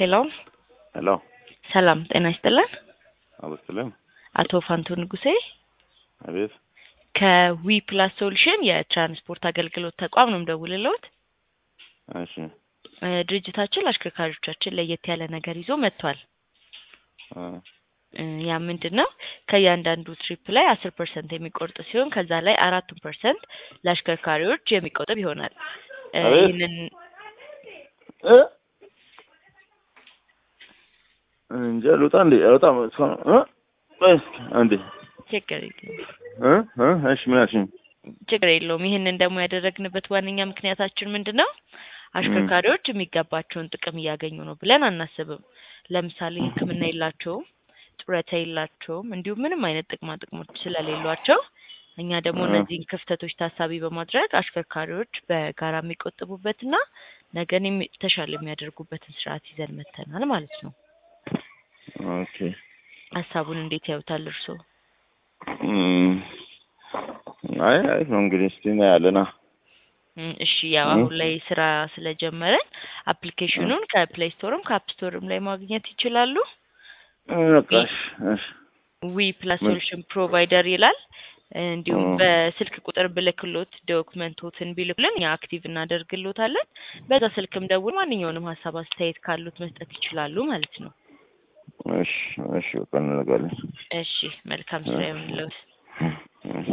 ሄሎ ሄሎ ሰላም ጤና ይስጥልን። አበስልም አቶ ፋንቱ ንጉሴ አቤት ከዊ ፕላስ ሶሉሽን የትራንስፖርት አገልግሎት ተቋም ነው የምደውልልዎት። እሺ እ ድርጅታችን ለአሽከርካሪዎቻችን ለየት ያለ ነገር ይዞ መጥቷል። እ እ ያ ምንድን ነው? ከእያንዳንዱ ትሪፕ ላይ አስር ፐርሰንት የሚቆርጥ ሲሆን ከዛ ላይ አራቱን ፐርሰንት ለአሽከርካሪዎች የሚቆጥብ ይሆናል። እ አቤት። ይህንን እ እንጃ ልውጣ እንዴ አልወጣም እስካሁን እ ቆይ እስኪ አንዴ ችግር የለውም እ እ እሺ ምን አልሽኝ? ችግር የለውም። ይህንን ደግሞ ያደረግንበት ዋነኛ ምክንያታችን ምንድን ነው? አሽከርካሪዎች የሚገባቸውን ጥቅም እያገኙ ነው ብለን አናስብም። ለምሳሌ ሕክምና የላቸውም፣ ጡረታ የላቸውም፣ እንዲሁም ምንም አይነት ጥቅማ ጥቅሞች ስለሌሏቸው እኛ ደግሞ እ እነዚህን ክፍተቶች ታሳቢ በማድረግ አሽከርካሪዎች በጋራ የሚቆጥቡበትና ነገን የሚ- የተሻለ የሚያደርጉበትን ስርዓት ይዘን መተናል ማለት ነው። ኦኬ ሀሳቡን እንዴት ያዩታል እርስዎ? እም፣ አይ አይ ነው እንግዲህ እስቲ እናያለና እም፣ እሺ ያው እ አሁን ላይ ስራ ስለጀመረን እ አፕሊኬሽኑን ከፕሌይ ስቶርም ከአፕ ስቶርም ላይ ማግኘት ይችላሉ። በቃ ዊ እሺ እሺ ዊ ፕላስ ምን ሶሉሽን ፕሮቫይደር ይላል። እንዲሁም እ በስልክ ቁጥር ብልክሎት ዶክመንቶትን ቢልኩልን እኛ አክቲቭ እናደርግሎታለን። በዛ ስልክም ደውል ማንኛውንም ሀሳብ አስተያየት ካሉት መስጠት ይችላሉ ማለት ነው። እሺ እሺ በቃ እንነጋለን እሺ መልካም ስራ እሺ ይሁንልዎት። እሺ